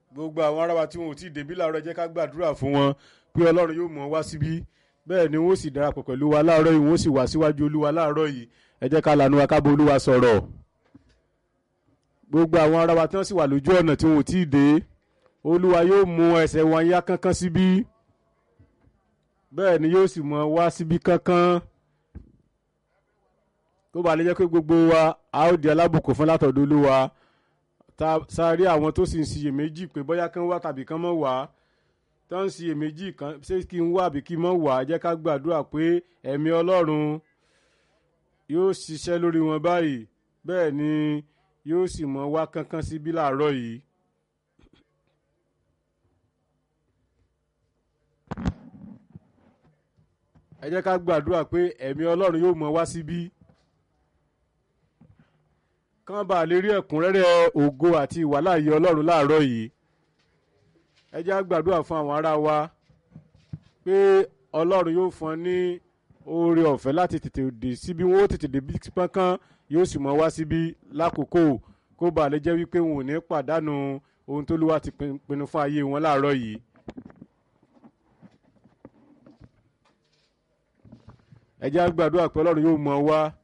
gbogbo àwọn ará wa tí wọn ò tí ì débí láàárọ̀ ẹ jẹ́ ká gbàdúrà fún wọn pé ọlọ́run yóò mọ̀ wá síbí bẹ́ẹ̀ ni wọ́n sì darapọ̀ pẹ̀lú wa láàárọ̀ yìí wọ́n sì wá síwájú olúwa láàárọ̀ yìí ẹ jẹ́ ká lànà wa ká bá olúwa sọ̀rọ̀ gbogbo àwọn ará wa tí wọ́n sì wà lójú ọ̀nà tí wọn ò tí ì dé olúwa yóò mú ẹsẹ̀ wọn yá kánkán síbí bẹ́ẹ̀ ni yóò sì mọ̀ wá síbí kánkán kó bàa lè jẹ́ pé gbogbo wa a ó di alábùkún fún látọ̀dọ̀ olúwa sáré àwọn tó sì ń ṣiyèméjì pé bóyá kán wá tàbí kán mọ̀ wá tó ń ṣiyèméjì kan ṣé kí n wá àbí kí n mọ̀ wá jẹ́ ká gbàdúrà pé ẹ̀mí ọlọ́run yóò ṣiṣẹ́ lórí wọn báyìí bẹ́ẹ̀ ni yóò sì mọ̀ wá kánkán síbí láàárọ̀ yìí. ẹ jẹ́ ká gbàdúrà pé ẹ̀mí ọlọ́run yóò mọ̀ wá síbí kán bá lè rí ẹ̀kúnrẹ́rẹ́ ògo àti ìwàláàyè ọlọ́run láàárọ̀ yìí ẹ jẹ́ á gbàdúrà fún àwọn ará wa pé ọlọ́run yóò fún ọ ní oore ọ̀fẹ́ láti tètè dé síbí wọn ó tètè dé bí pọ́nkán yóò sì mọ̀ wá síbí lákòókò kó bá lè jẹ́ wípé wọn ò ní pàdánù ohun tó lúwa ti pinnu fún ayé wọn láàárọ̀ yìí. ẹ jẹ́ á gbàdúrà pé ọlọ́run yóò mọ̀ wá